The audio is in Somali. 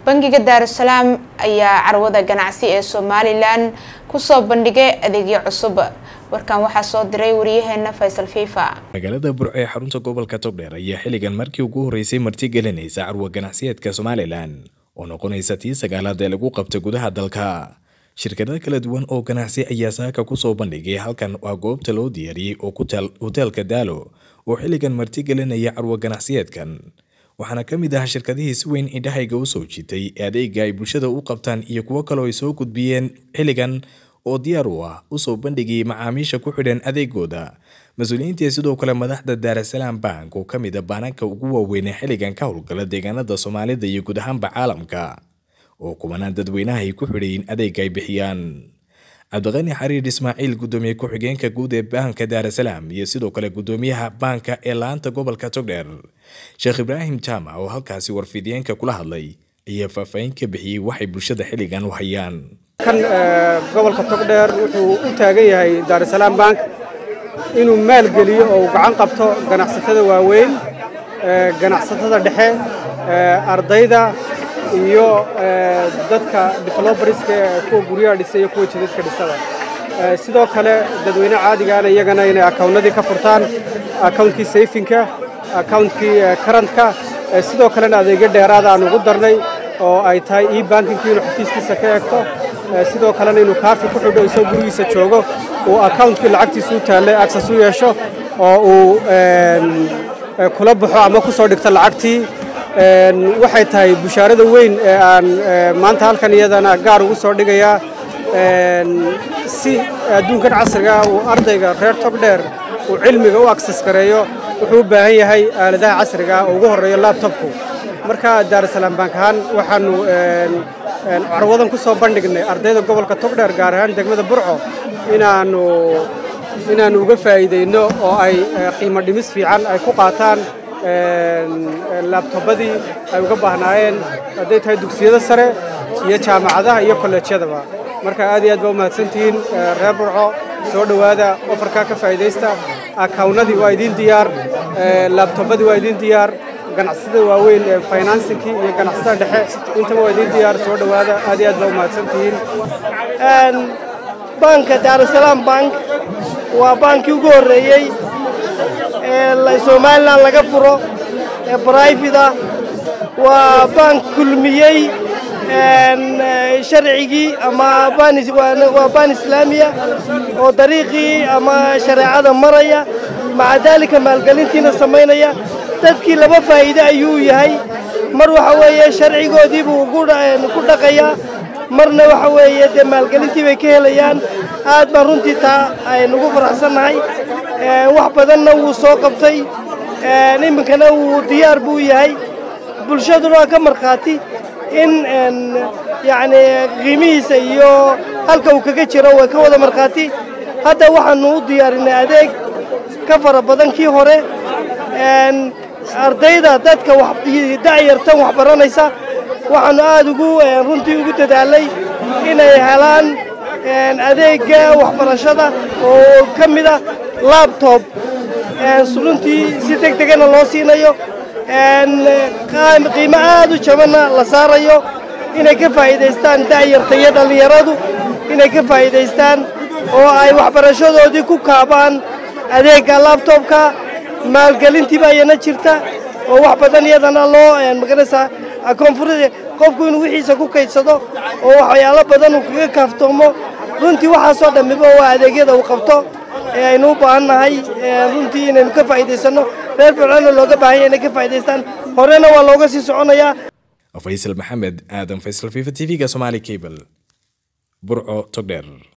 bangiga daarusalaam ayaa carwada ganacsi ee somalilan kusoo bandhigay adeegyo cusub warkan waxaa soo diray wariyaheena faysal fifa magaalada burco ee xarunta gobolka togdheer ayaa xilligan markii ugu horreysay martigelinaysa carwo ganacsiyeedka somalilan oo noqonaysa tii sagaalaad ee lagu qabta gudaha dalka shirkado kala duwan oo ganacsi ayaa saaka kusoo bandhigay halkan waa goobta loo diyaariyey oo ku taal hoteelka daalo oo xilligan martigelinaya carwo ganacsiyeedkan waxaana ka mid ah shirkadihii si weyn indhahayga u soo jiitay ee adeega ay bulshada u qabtaan iyo kuwo kaleo ay soo gudbiyeen xilligan oo diyaar u ah usoo bandhigayay macaamiisha ku xidhan adeegooda mas-uuliyiintii sidoo kale madaxda daarasalaam bank oo ka mid a baananka ugu waaweynee xilligan ka howlgala deegaanada soomaalida iyo guud ahaanba caalamka oo kubanaan dadweynaha ay ku xidhayiin adeega ay bixiyaan cabdiqani xariir ismaaciil gudoomiye ku-xigeenka guud ee baanka daarasalaam iyo sidoo kale gudoomiyaha baanka ee la-aanta gobolka togdheer sheekh ibraahim jaamac oo halkaasi warfidiyeenka kula hadlay ayaa faahfaahin ka bixiyey waxay bulshada xilligan u hayaan kan gobolka togdheer wuxuu u taagan yahay daarusalaam bank inuu maalgeliyo oo uu gacan qabto ganacsatada waaweyn ganacsatada dhexe ardayda iyo dadka develobarska kuwa guryaha dhisa iyo kuwa jidadka dhisada sidoo kale dadweyne caadigaana iyagana inay akawnnadii ka furtaan akawuntkii sayfinka akawuntkii karantka sidoo kalena adeegyo dheeraada aan ugu darnay oo ay tahay io bankinkii inuu xafiiskiisa ka eegto sidoo kalena inuu kaafi ku xidho isoo gurigiisa joogo uu akawuntkii lacagtiisa u taallay agsas u yeesho oo uu kula baxo ama ku soo dhigto lacagtii waxay tahay bushaarada weyn ee aan maanta halkan iyadana gaar ugu soo dhigayaa si adduunkan casriga uu ardayga reer togdheer uu cilmiga u aksas gareeyo wuxuu u baahan yahay aaladaha casriga oo ugu horreeyo labtobku marka daarusalaam bank ahaan waxaanu carwadan ku soo bandhignay ardayda gobolka togdheer gaar ahaan degmada burco inaanu inaannu uga faa'iidayno oo ay qiimo dhimis fiican ay ku qaataan laabtobadii ay uga baahnaayeen hadday tahay dugsiyada sare iyo jaamacadaha iyo kolleejyadaba marka aad iyo aad baa u mahadsantihiin reer burco soo dhowaada ofarkaa ka faa'iidaysta akawnadii waa idiin diyaar laabtobadii waa idiin diyaar ganacsatada waaweyn ee finansinkii iyo ganacsatada dhexe intaba waa idiin diyaar soo dhowaada aad iyo aad baa u mahadsantihiin banka daarusalaam bank waa baankii ugu horreeyey ee somalilan laga furo ee brifida waa bank kulmiyey sharcigii ama waa baan islaamiya oo dariiqii ama shareecada maraya maca daalika maalgelintiina samaynaya dadkii laba faa'iide ayuu yahay mar waxa weeye sharcigoodii buu ku dhaqayaa marna waxa weeye dee maalgelintii bay ka helayaan aad baan runtii taa aynugu faraxsannahay wax badanna wuu soo qabtay iminkana wuu diyaar buu yahay bulshaduna waa ka markhaati in yacni qiimihiisa iyo halka uu kaga jiro way ka wada markhaati hadda waxaanu u diyaarinay adeeg ka fara badan kii hore ardayda dadka da'yartan wax baranaysa waxaanu aad ugu runtii ugu dadaalay inay helaan adeegga waxbarashada oo ka mid ah labtob runtii si deg degana loo siinayo qiimo aad u jabanna la saarayo inay ka faa'iidaystaan da'yarta iyo dhallinyaradu inay ka faa'iidaystaan oo ay waxbarashadoodii ku kaabaan adeegga labtobka maalgelintiiba ayana jirta oo wax badan iyadana loo maganaysaa koonfur qofku inuu wixiisa ku kaydsado oo waxyaalo badan uu kaga kaaftoomo runtii waxaasoo dhammiba waa adeegyada uu qabto ee aynu u baahan nahay runtii inaynu ka faa'iidaysanno reer burcona looga baahan yahay inay ka faa'iidaystaan horena waa looga sii soconayaa faysal maxamed aadan faysal fifa t v-ga somaali cable burco togdheer